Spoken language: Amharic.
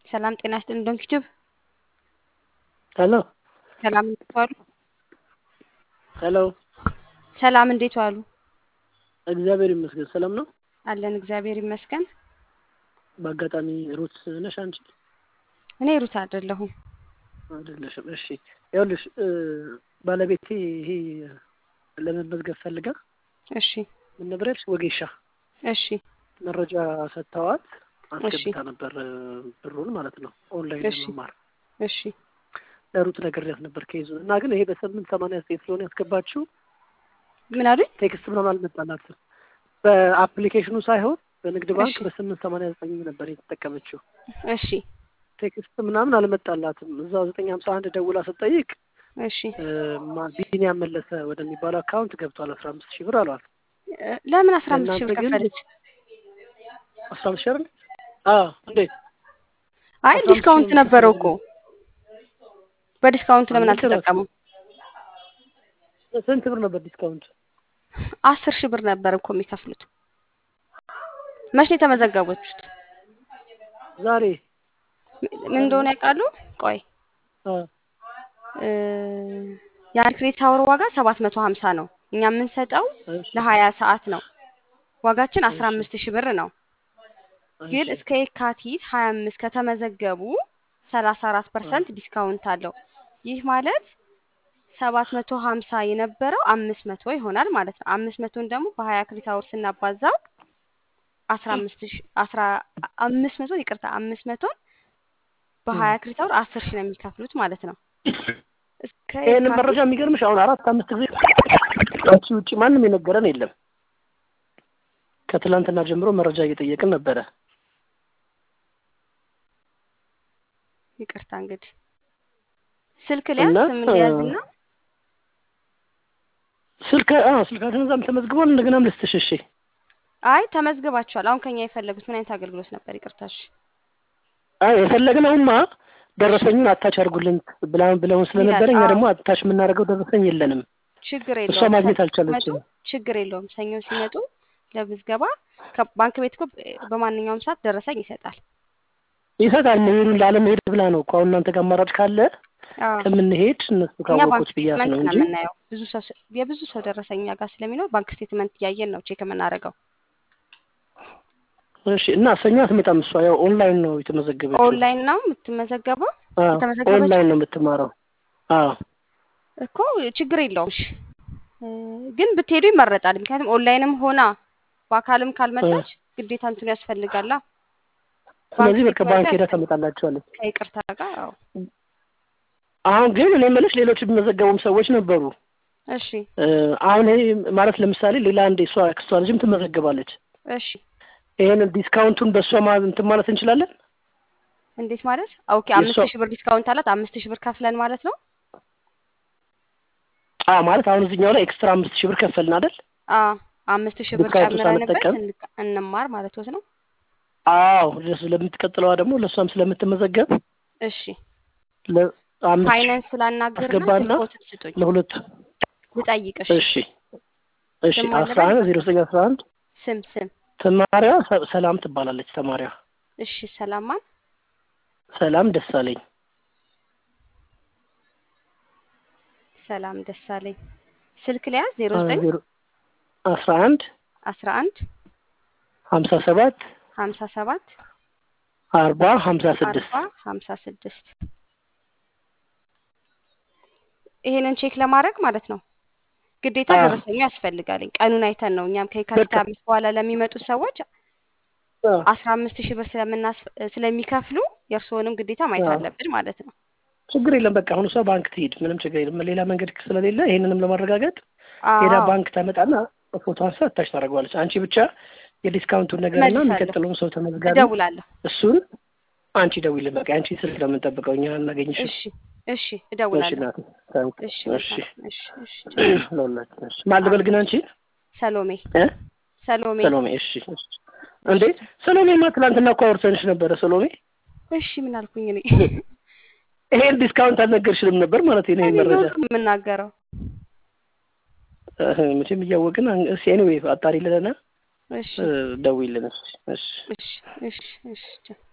ሰላም ጤና ይስጥልኝ ዶንኪቲዩብ ሄሎ ሰላም እንዴት ዋሉ? ሄሎ ሰላም እንዴት ዋሉ? እግዚአብሔር ይመስገን ሰላም ነው። አለን እግዚአብሔር ይመስገን። በአጋጣሚ ሩት ነሽ አንቺ? እኔ ሩት አይደለሁም። አይደለሽም። እሺ ይኸውልሽ ባለቤቴ ይሄ ለመመዝገብ ፈልጋ እሺ ምን ነበር ያልሽ? ወጌሻ እሺ መረጃ ሰጥተዋት እሺ አስገብታ ነበር ብሩን ማለት ነው ኦንላይን እሺ ለመማር እሺ ለሩት ነግሬያት ነበር ከይዙ እና ግን ይሄ በስምንት ሰማንያ ዘጠኝ ስለሆነ ያስገባችው ምን አሉኝ? ቴክስት ምናምን አልመጣላትም። በአፕሊኬሽኑ ሳይሆን በንግድ ባንክ እሺ በስምንት ሰማንያ ዘጠኝ ነበር የተጠቀመችው። እሺ ቴክስት ምናምን አልመጣላትም። እዛው ዘጠኝ ሀምሳ አንድ ደውላ ስትጠይቅ እሺ እ፣ ማ- ቢኒያም መለሰ ወደሚባለው አካውንት ገብቷል አስራ አምስት ሺህ ብር አሏት። እ፣ ለምን አስራ አምስት ሺህ ለእናንተ ብር ግን ከፈለች? አስራ አምስት ሺህ አይደል? አዎ እንዴት አይ አስራ አምስት ሺህ ዲስካውንት ነው ነበረው እኮ የምትፈልገው? በዲስካውንት ለምን ልክ ነው። አልተጠቀሙም? ስንት ብር ነበር ዲስካውንት? አስር ሺህ ብር ነበር እኮ የሚከፍሉት። መቼ ነው የተመዘገቡት? ዛሬ ምን እንደሆነ ያውቃሉ? ቆይ አ፣ እ፣ የአንድ ክሬዲት አወር ዋጋ ሰባት መቶ ሀምሳ ነው። እኛ የምንሰጠው እሺ ለሀያ ሰዓት ነው። ዋጋችን አስራ እሺ አምስት ሺህ ብር ነው። ግን እሺ እስከ የካቲት ሀያ አምስት ከተመዘገቡ ሰላሳ አራት አ፣ ፐርሰንት ዲስካውንት አለው። ይህ ማለት ሰባት መቶ ሀምሳ የነበረው አምስት መቶ ይሆናል ማለት ነው። አምስት መቶን ደግሞ በሀያ ክሬዲት አወር ስናባዛው አስራ አምስት ሺህ አስራ አምስት መቶ ይቅርታ አምስት መቶን በሀያ እም። ክሬዲት አወር አስር ሺህ ነው የሚከፍሉት ማለት ነው። እስከ ይህንን መረጃ የካቲት የሚገርምሽ አሁን አራት አምስት ጊዜ አንቺ ውጭ ማንም የነገረን የለም። ከትላንትና ጀምሮ መረጃ እየጠየቅን ነበረ። ይቅርታ እንግዲህ ስልክ ሊያዝ እና ስም እ፣ ሊያዝና ስልክ አዎ ስልካችን እዛም ተመዝግቧል። እንደገናም ልስጥሽ እሺ። አይ ተመዝግባችኋል። አሁን ከኛ የፈለጉት ምን አይነት አገልግሎት ነበር? ይቅርታሽ። አይ የፈለግነውማ ደረሰኙን አታች አድርጉልን ብላ ብለውን ይላል። ስለነበረ እኛ አዎ ደግሞ አታች የምናደርገው ደረሰኝ የለንም። ችግር እሷ የለውም። ማግኘት ሰኞ ሲመጡ አልቻለችም። ችግር የለውም። ሰኞ ሲመጡ ለምዝገባ ከባንክ ቤት እኮ በማንኛውም ሰዓት ደረሰኝ ይሰጣል። ይሰጣል። መሄዱን ላለመሄድ ብላ ነው እኮ አሁን እናንተ ጋር አማራጭ ካለ አዎ ከምንሄድ እነሱ እኛ ባንክ ካወቁት ብያት ስቴትመንት ነው ነው እንጂ የምናየው። ብዙ ሰው ስ- የብዙ ሰው ደረሰኝ እኛ ጋር ስለሚኖር ባንክ ስቴትመንት እያየን ነው ቼክ የምናደርገው። እሺ። እና ሰኞ አትመጣም እሷ ያው ኦንላይን ነው የተመዘገበችው። ኦንላይን ነው የምትመዘገበው አዎ የተመዘገበችው ኦንላይን ነው የምትማረው። አዎ እኮ ችግር የለውም። እሺ እ፣ ግን ብትሄዱ ይመረጣል። ምክንያቱም ኦንላይንም ሆና በአካልም እ፣ ካልመጣች ግዴታ እንትኑ ያስፈልጋላ ባንክ ስለዚህ በቃ ስቴትመንቱ ባንክ ሄዳ ያስፈልጋል ታመጣላቸዋለች። ከይቅርታ ጋር። አዎ አሁን ግን እኔ የምልሽ ሌሎች የሚመዘገቡም ሰዎች ነበሩ። እሺ እ፣ አሁን ይሄ ማለት ለምሳሌ ሌላ አንድ እሷ ክሷ ልጅም ትመዘገባለች። እሺ ይሄንን ዲስካውንቱን በእሷ ማ- እንትን ማለት እንችላለን። እንዴት ማለት? ኦኬ የእሷ አምስት ሺህ ብር ዲስካውንት አላት። አምስት ሺህ ብር ከፍለን ማለት ነው። አዎ ማለት አሁን እዚህኛው ላይ ኤክስትራ አምስት ሺህ ብር ከፈልን አይደል? አ አምስት ሺህ ብር ዲስካውንቱ ጨምረንበት ሳንጠቀም እንቅ- እንማር ማለት ነው። አዎ ለሱ ለምትቀጥለዋ ደግሞ ለእሷም ስለምትመዘገብ እሺ ለአምስት ሺህ ፋይናንስ ስላናግርና አስገባና ስልኮትን ስጡኝ ለሁለቱ ልጠይቅሽ። እሺ እሺ ስም አስራ አለበል አንድ ዜሮ ዘጠኝ አስራ አንድ ስም ስም ተማሪዋ ሰ- ሰላም ትባላለች። ተማሪዋ እሺ ሰላማን ሰላም ደሳለኝ ሰላም ደሳለኝ ስልክ ሊያዝ ዜሮ አ- ዘጠኝ ዜሮ አስራ አንድ አስራ አንድ ሀምሳ ሰባት ሀምሳ ሰባት አርባ ሀምሳ ስድስት አርባ ሀምሳ ስድስት ይሄንን ቼክ ለማድረግ ማለት ነው ግዴታ አዎ ደረሰኙ ያስፈልጋልኝ። ቀኑን አይተን ነው እኛም ከየካቲት በቃ አምስት በኋላ ለሚመጡ ሰዎች አዎ አስራ አምስት ሺህ ብር ስለምናስ ስለሚከፍሉ የእርስዎንም ግዴታ ማየት አዎ አለብን ማለት ነው። ችግር የለም። በቃ አሁን እሷ ባንክ ትሄድ፣ ምንም ችግር የለም። ሌላ መንገድ ስለሌለ ይሄንንም ለማረጋገጥ ሄዳ አዎ ባንክ ታመጣና ፎቶ አንሳ ታች ታደርገዋለች። አንቺ ብቻ የዲስካውንቱን ነገርና እመልሳለሁ፣ የሚቀጥለውን ሰው ተመዝጋቢ እደውላለሁ። እሱን አንቺ ደውይልን። በቃ አንቺ ስልክ ነው የምንጠብቀው፣ እኛ እናገኝሽም። እሺ እሺ እሺ እደውላለሁ። እናቴ ታንክ እሺ እሺ መልካም እሺ እሺ ቻው። ለሁላችን እሺ። ማን ልበል ግን አንቺ ሰሎሜ እ ሰሎሜ ሰሎሜ እሺ እሺ። እሺ እንዴ ሰሎሜማ ትናንትና እኮ አውርተንሽ ነበረ ሰሎሜ። እሺ ምን አልኩኝ እኔ ይሄን ዲስካውንት አልነገርሽንም ነበር ማለት ነው። ይሄ እኔ መረጃ ነው የምናገረው። እህ፣ መቼም እያወቅን አን- እስኪ ኤኒዌይ አጣሪ ልለና እሺ ደውይልን። እሺ እሺ እሺ እሺ እሺ ቻው።